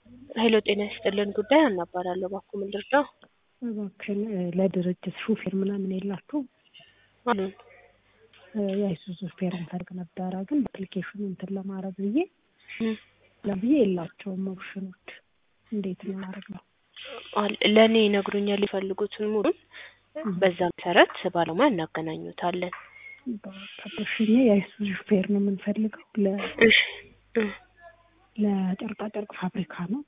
ሄሎ ጤና ይስጥልን ጉዳይ አናባራለሁ እባክዎ ምን ልርዳው? እባክሽን ለድርጅት ሹፌር ምናምን የላችሁም? አሉን የአይሱዙ ሹፌር እንፈልግ ነበረ ግን በአፕሊኬሽኑ እንትን ለማድረግ ብዬ ለብዬ የላቸውም ኦፕሽኖች እንዴት ነው ማድረግ አል- ለእኔ ይነግሩኛል የፈልጉትን ሙሉን በዛ መሰረት ባለሙያ እናገናኙታለን። በሽኛ የአይሱዙ ሹፌር ነው የምንፈልገው ለ እሺ እ ለጨርቃጨርቅ ፋብሪካ ነው።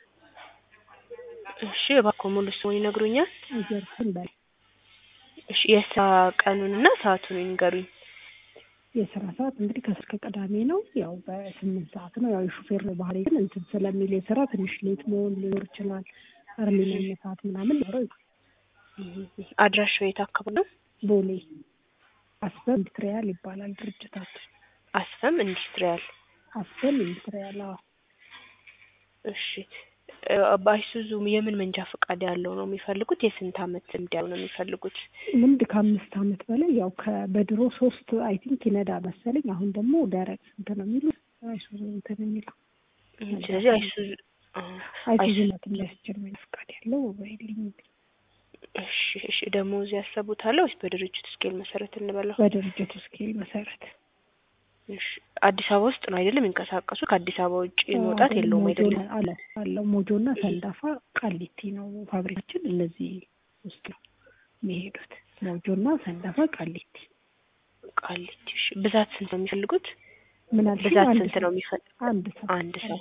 እሺ እባክዎ ሙሉ ስሙን ይነግሩኛል? እየርሱን በል እሺ የስራ ቀኑንና ሰዓቱን ይንገሩኝ። የስራ ሰዓት እንግዲህ ከስር ከቅዳሜ ነው። ያው በስምንት ሰዓት ነው። ያው የሹፌር ነው ባህሪ ግን እንትን ስለሚል የስራ ትንሽ ሌት መሆን ሊኖር ይችላል። እርሊ መነሳት ምናምን ሊኖረው ይችላል። አድራሻው የት አካባቢ ነው? ቦሌ አስበም ኢንዱስትሪያል ይባላል ድርጅታችን። አስፈም ኢንዱስትሪያል። አስበም ኢንዱስትሪያል አዎ። እሺ እ በአይሱዙ የምን መንጃ ፈቃድ ያለው ነው የሚፈልጉት? የስንት አመት ልምድ ያለው ነው የሚፈልጉት? ልምድ ከአምስት አመት በላይ ያው ከበድሮ ሶስት አይ ቲንክ ይነዳ መሰለኝ። አሁን ደግሞ ደረቅ ስንት ነው የሚሉት አይሱዙ እንትን የሚለው ስለዚህ አይሱዙ አ፣ አይሱዙ አይሱ- ናት የሚያስችል መንጃ ፈቃድ ያለው ወይልኝ እሺ እሺ ደሞዝ ያሰቡታል ወይስ በድርጅቱ ስኬል መሰረት እንበለው? በድርጅቱ ስኬል መሰረት እሺ አዲስ አበባ ውስጥ ነው አይደለም የሚንቀሳቀሱት? ከአዲስ አበባ ውጭ መውጣት የለውም አይደለም? አለ አለው ሞጆና ሰንዳፋ ቃሊቲ ነው ፋብሪካችን። እነዚህ ውስጥ ነው የሚሄዱት ሞጆና ሰንዳፋ ቃሊቲ። ቃሊቲ። እሺ ብዛት ስንት ነው የሚፈልጉት? ምን አልሽኝ? ብዛት አንድ ስንት ሰው- ነው የሚፈልጉት? አንድ ሰው አንድ ሰው።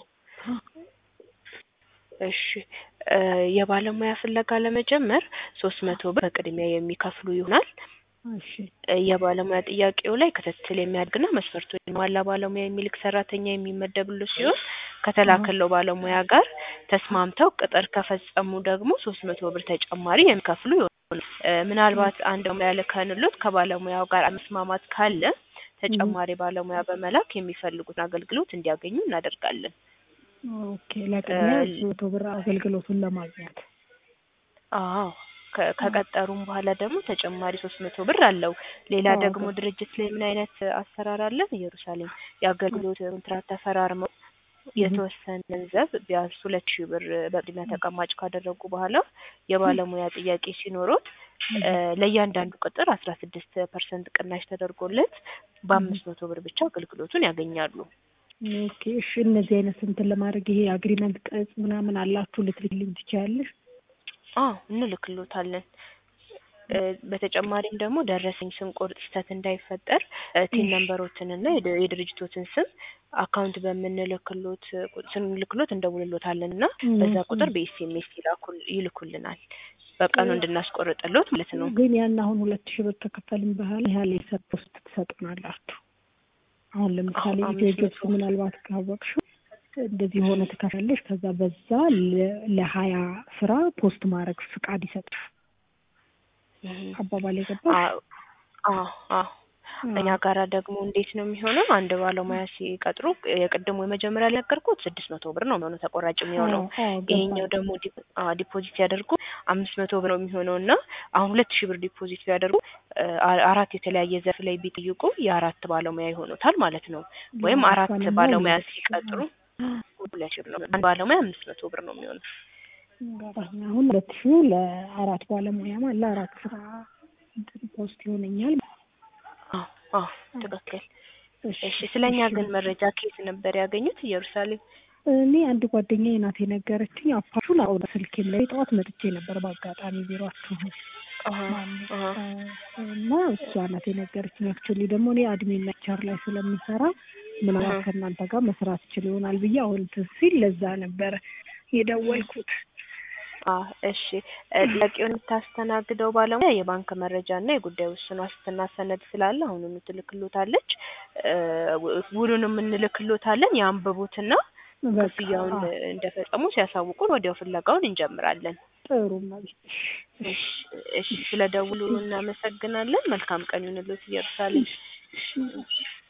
እሺ እ የባለሙያ ፍለጋ ለመጀመር ሶስት መቶ ብር በቅድሚያ የሚከፍሉ ይሆናል። እሺ እ የባለሙያ ጥያቄው ላይ ክትትል የሚያድግና መስፈርቱ የሟላ ባለሙያ የሚልክ ሰራተኛ የሚመደብሉ ሲሆን ከተላከለው ባለሙያ ጋር ተስማምተው ቅጥር ከፈጸሙ ደግሞ ሶስት መቶ ብር ተጨማሪ የሚከፍሉ ይሆናል። እ ምናልባት አንድ ባለሙያ ልከንሎት ከባለሙያው ጋር መስማማት ካለ ተጨማሪ ባለሙያ በመላክ የሚፈልጉትን አገልግሎት እንዲያገኙ እናደርጋለን። ኦኬ ለቅድሚያ እ መቶ ብር አገልግሎቱን ለማግኘት አዎ ከ- ከቀጠሩም በኋላ ደግሞ ተጨማሪ ሶስት መቶ ብር አለው። ሌላ አዎ፣ ደግሞ ገባ። ድርጅት ላይ ምን አይነት አሰራር አለን? ኢየሩሳሌም የአገልግሎት ኮንትራት ተፈራርመው የተወሰነ ገንዘብ ቢያንስ ሁለት ሺህ ብር በቅድሚያ ተቀማጭ ካደረጉ በኋላ የባለሙያ ጥያቄ ሲኖሩት እ ለእያንዳንዱ ቅጥር አስራ ስድስት ፐርሰንት ቅናሽ ተደርጎለት በአምስት መቶ ብር ብቻ አገልግሎቱን ያገኛሉ። ኦኬ እሺ እነዚህ አይነት እንትን ለማድረግ ይሄ አግሪመንት ቅጽ ምናምን አላችሁ ልትልኝ ትችያለሽ? አዎ እንልክሎታለን። እ በተጨማሪም ደግሞ ደረሰኝ ስንቆርጥ ስህተት እንዳይፈጠር እ ቲን ነምበሮትን እና የድ- የድርጅቶትን ስም አካውንት በምንልክሎት ቁ- ስንልክሎት እንደውልሎታለን እና በዛ ቁጥር በኤስኤምኤስ ይላኩል ይልኩልናል በቀኑ እንድናስቆርጥሎት ማለት ነው። ግን ያን አሁን ሁለት ሺህ ብር ከከፈልም በኋላ ያህል የሰጥ ውስጥ ትሰጡናላችሁ። አሁን ለምሳሌ አሁን ኢትዮ አምስት ጆብስ መቶ ምናልባት ካወቅሽው እንደዚህ የሆነ ትከፍያለሽ። ከዛ በዛ ለ- ለሀያ ስራ ፖስት ማድረግ ፍቃድ ይሰጥሽ። እህ አባባል የገባሽ አዎ አዎ አዎ እኛ ጋራ ደግሞ እንዴት ነው የሚሆነው? አንድ ባለሙያ ሲቀጥሩ የቅድሙ የመጀመሪያ ላይ ነገርኩት ስድስት መቶ ብር ነው የሚሆነው ተቆራጭ የሚሆነው። ይሄኛው ደግሞ ዲ- አዎ ዲፖዚት ሲያደርጉ አምስት መቶ ብር ነው የሚሆነው እና አሁን ሁለት ሺህ ብር ዲፖዚት ቢያደርጉ እ አ- አራት የተለያየ ዘርፍ ላይ ቢጠይቁ የአራት ባለሙያ ይሆኑታል ማለት ነው። ወይም አራት ባለሙያ ሲቀጥሩ ሁለት ሺህ ብር ነው። አንድ ባለሙያ አምስት መቶ ብር ነው የሚሆነው። ገባኝ። አሁን ሁለት ሺህ ለአራት ባለሙያ ማለት ለአራት ስራ እንትን ፖስት ይሆነኛል። አዎ አዎ ትክክል። እሺ ስለኛ ግን መረጃ ከየት ነበር ያገኙት? ኢየሩሳሌም እኔ አንድ ጓደኛዬ ናት የነገረችኝ። አፓቹን አሁን ስልኬም ላይ ጠዋት መጥቼ ነበር በአጋጣሚ ቢሯችሁ አሃ አሃ እና እሷ ናት የነገረችኝ። አክቹዋሊ ደግሞ እኔ አድሚን ሌክቸር ላይ ስለምሰራ ምናልባት አሃ። ከእናንተ ጋር መስራት ይችል ይሆናል ብዬ አሁን እንትን ሲል ለዛ ነበረ የደወልኩት። አ እሺ እ ጥያቄውን የምታስተናግደው ባለሙያ የባንክ መረጃ እና የጉዳይ ውስን ዋስትና ሰነድ ስላለ አሁኑኑ ትልክሎታለች። እ ው- ውሉንም እንልክሎታለን ያንብቡትና በቃ ክፍያውን አዎ፣ እንደፈጸሙ ሲያሳውቁን ወዲያው ፍለጋውን እንጀምራለን። ጥሩ መቤት እሺ እሺ ስለ ደውሉ እናመሰግናለን። መልካም ቀን ይሁንልዎት ኢየሩሳሌም።